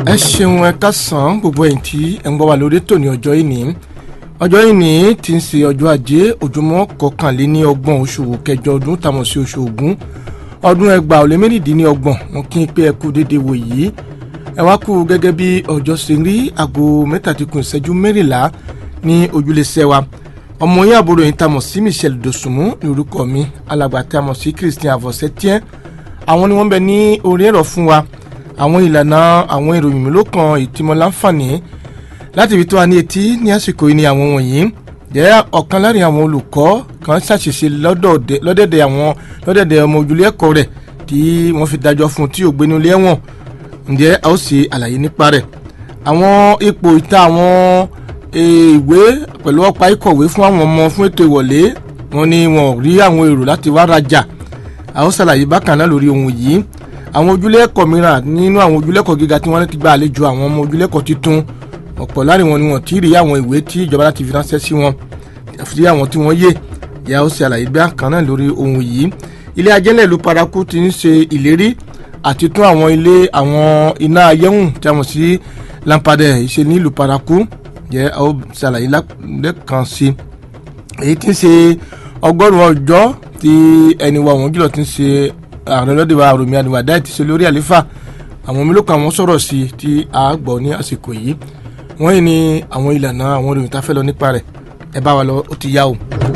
ẹ ṣeun ẹ kásán gbogbo ẹ̀yin tí ẹ ń gbọ́ wa lórí tòní ọjọ́ ìní ọjọ́ ìní tí ń ṣe ọjọ́ ajé ojúmọ́ kọkànléní ọgbọ̀n oṣù kẹjọ ọdún tàmọ̀ sí oṣù ògún ọdún ẹgbàá ó lé mẹ́rìndínlọ́gbọ̀n wọn kí n pé ẹ kú déédéé wò yìí ẹ wá kú gẹ́gẹ́ bí ọjọ́ ṣe rí aago mẹ́tàdínkù ìṣẹ́jú mẹ́rìnlá ní ojúlẹ̀ṣẹ̀ wa ọmọ yín àbúrò yìí tàmọ̀ sí Michel Dosunmu ní orúkọ mi alàgbà tàmọ̀ sí Christian Avosetiens àwọn ni wọ́n bẹ ní orí ẹ̀rọ fún wa àwọn ìlànà àwọn ìròyìn mélòó kan ìtìmọ̀ láǹfààní láti fi tó wa ní etí ní àsìkò yìí ni àwọn wọ̀nyí jẹ́ ọ̀kan láàrin àwọn olùkọ́ kan ṣàṣìṣe lọ́dẹ̀dẹ̀ àwọn lọ́dẹ̀dẹ̀ ọmọ ojúlé ẹ̀kọ́ rẹ̀ tí wọ́n fi dájọ́ fún tí ò gbénu ilé ẹ̀wọ̀n ǹjẹ́ a ó ṣe àlàyé nípa rẹ̀ àwọn ipò ìta àwọn ìwé pẹ̀lú ọ̀pá ìkọ̀wé fún àwọn ọmọ fún ètò ìwọlé wọn ni wọn ò rí àwọn èrò láti wá rajà a ó ṣàlàyé bákan náà lórí ohun yìí àwọn ojúlé ẹ̀kọ́ mìíràn nínú àwọn ojúlé ẹ̀kọ́ gíga tí wọ́n ti gba àlejò àwọn ọmọ ojúlé ẹ̀kọ́ tuntun ọ̀pọ̀ láàrin wọn ni wọ́n ti rí àwọn ìwé tí ìjọba láti fi ránṣẹ́ sí wọn àfi àwọn tí wọ́n yé ìyá ó ṣe àlàyé bí àkàn náà lórí ohun yìí ilé ajẹ́lẹ̀ ìlú paraku ti ń ṣe ìlérí àti tún àwọn ilé àwọn iná ayéhùn tí a mọ̀ sí lampadẹ ìṣe ní ìlú paraku jẹ́ ó ṣe àlàyé lẹ́ẹ̀kan sí èyí tí ń ṣe ọgọ́rùn-ún ọjọ́ tí ẹni wa wọ́n jùlọ ti ń ṣe ààrẹ lọ́dẹ̀ wa Rọ̀mí Àdìwàdá ti ṣe lórí àléfà àwọn mélòó kan àwọn sọ̀rọ̀ sí tí a gbọ́ ní àsìkò yìí wọ́n yìí ní àwọn ìlànà àwọn ìròyìn tá a fẹ́ lọ nípa rẹ̀ ẹ bá wa lọ ó ti yá o.